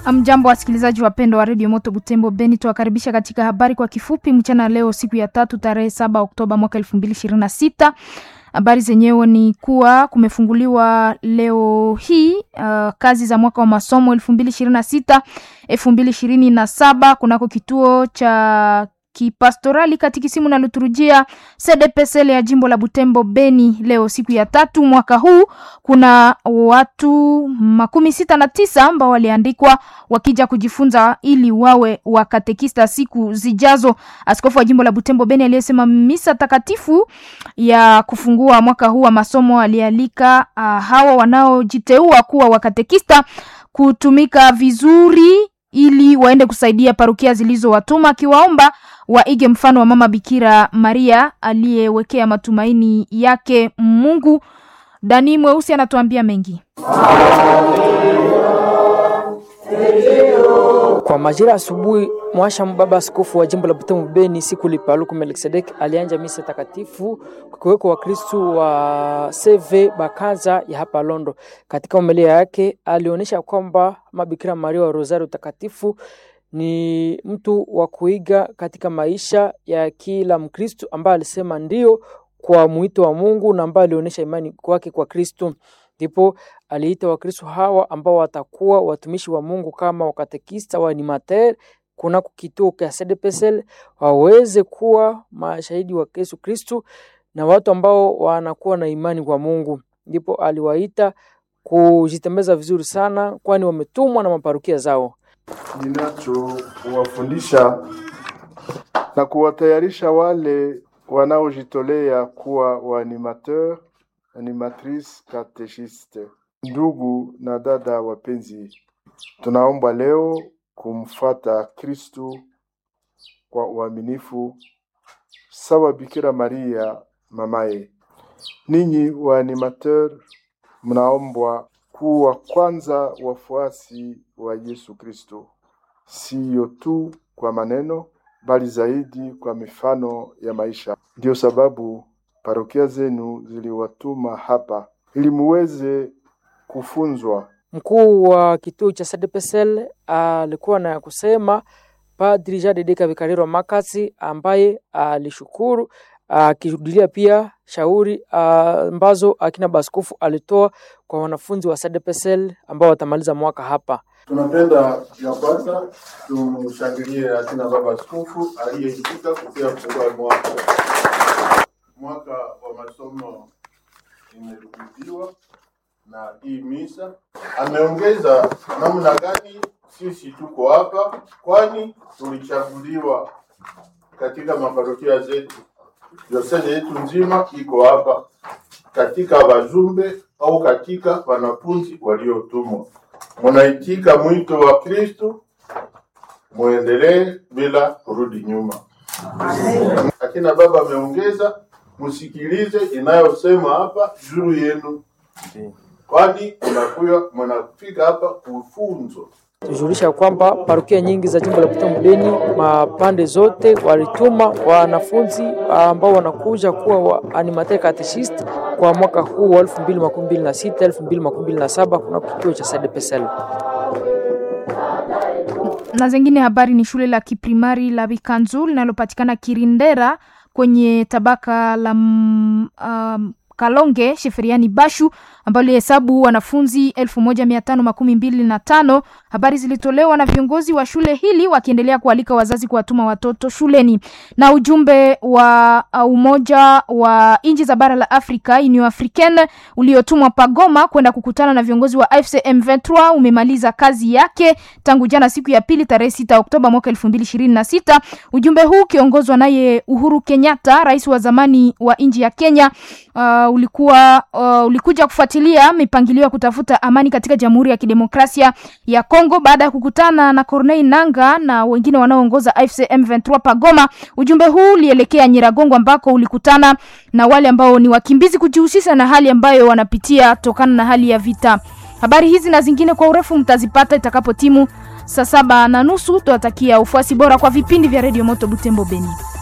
Mjambo wasikilizaji wapendwa wa redio Moto Butembo Beni, tuwakaribisha katika habari kwa kifupi mchana leo, siku ya tatu, tarehe saba Oktoba mwaka elfu mbili ishirini na sita. Habari zenyewe ni kuwa kumefunguliwa leo hii uh, kazi za mwaka wa masomo elfu mbili ishirini na sita elfu mbili ishirini na saba kunako kituo cha kipastorali katikisimu na liturujia CDPSL ya jimbo la Butembo Beni. Leo siku ya tatu mwaka huu, kuna watu makumi sita na tisa ambao waliandikwa wakija kujifunza ili wawe wakatekista siku zijazo. Askofu wa jimbo la Butembo Beni aliyesema misa takatifu ya kufungua mwaka huu wa masomo alialika uh, hawa wanaojiteua kuwa wakatekista kutumika vizuri ili waende kusaidia parokia zilizowatuma akiwaomba waige mfano wa mama Bikira Maria aliyewekea matumaini yake Mungu. Dani Mweusi anatuambia mengi. Kwa majira asubuhi, mwasha baba askofu wa jimbo la Butembo Beni siku lipaluku Melkisedek alianja misa takatifu kukiweko Wakristu wa CV Bakaza ya hapa Londo. Katika homilia yake alionyesha kwamba mabikira Maria wa Rosario takatifu ni mtu wa kuiga katika maisha ya kila Mkristu ambaye alisema ndio kwa mwito wa Mungu na ambaye alionyesha imani kwake kwa Kristu. Ndipo aliita Wakristo hawa ambao watakuwa watumishi wa Mungu kama wakatekista wa animateur kunako kituo cha CDPSL waweze kuwa mashahidi wa Yesu Kristu na watu ambao wanakuwa na imani kwa Mungu. Ndipo aliwaita kujitembeza vizuri sana, kwani wametumwa na maparukia zao. Ninachowafundisha na kuwatayarisha wale wanaojitolea kuwa waanimateur animatrice katechiste. Ndugu na dada wapenzi, tunaomba leo kumfata Kristu kwa uaminifu sawa Bikira Maria mamaye. Ninyi wa animateur mnaombwa kuwa kwanza wafuasi wa Yesu Kristo, siyo tu kwa maneno, bali zaidi kwa mifano ya maisha. Ndiyo sababu parokia zenu ziliwatuma hapa ili muweze kufunzwa. Mkuu wa kituo cha CDPSL alikuwa na kusema Padri Jadedeka Vikariro Makasi ambaye alishukuru akirudilia pia shauri ambazo akina baskofu alitoa kwa wanafunzi wa CDPSL ambao watamaliza mwaka hapa. Tunapenda ya kwanza tumshangilie akina baba askofu aliyeitika kupia kufungua mwaka mwaka wa masomo imerudiwa na hii misa. Ameongeza namna gani sisi tuko hapa, kwani tulichaguliwa katika maparokia zetu. Diosezi yetu nzima iko hapa katika wajumbe au katika wanafunzi waliotumwa. Munaitika mwito wa Kristo, muendelee bila kurudi nyuma. Akina baba ameongeza msikilize inayosema hapa juu yenu, kwani mnakuwa mnafika hapa kufunzwa. Tujulisha kwamba parokia nyingi za jimbo la Butembo Beni mapande zote walituma wanafunzi ambao wanakuja kuwa wa animateur catechist kwa mwaka huu wa 2026 2027 kuna kituo cha CDPSL. Na zingine habari ni shule la kiprimari la Bikanzu linalopatikana Kirindera kwenye tabaka la um, Kalonge Sheferiani Bashu ambao lihesabu wanafunzi elfu moja mia tano makumi mbili na tano. Habari zilitolewa na viongozi wa shule hili wakiendelea kualika wazazi kuwatuma watoto shuleni. Na ujumbe wa Umoja wa nchi za bara la Afrika Union Africaine uliotumwa Pagoma kwenda kukutana na viongozi wa AFC M23 umemaliza kazi yake tangu jana siku ya pili tarehe 6 Oktoba mwaka 2026. Ujumbe huu ukiongozwa naye Uhuru Kenyatta, rais wa zamani wa nchi ya Kenya, uh, ulikuwa uh, ulikuja kufuatilia mipangilio ya kutafuta amani katika Jamhuri ya Kidemokrasia ya Kongo baada ya kukutana na Corneille Nanga na wengine wanaoongoza AFC M23 Pagoma. Ujumbe huu ulielekea Nyiragongo ambako ulikutana na wale ambao ni wakimbizi kujihusisha na hali ambayo wanapitia tokana na hali ya vita. Habari hizi na zingine kwa urefu mtazipata itakapo timu saa saba na nusu. Tuwatakia ufuasi bora kwa vipindi vya Radio Moto Butembo Beni.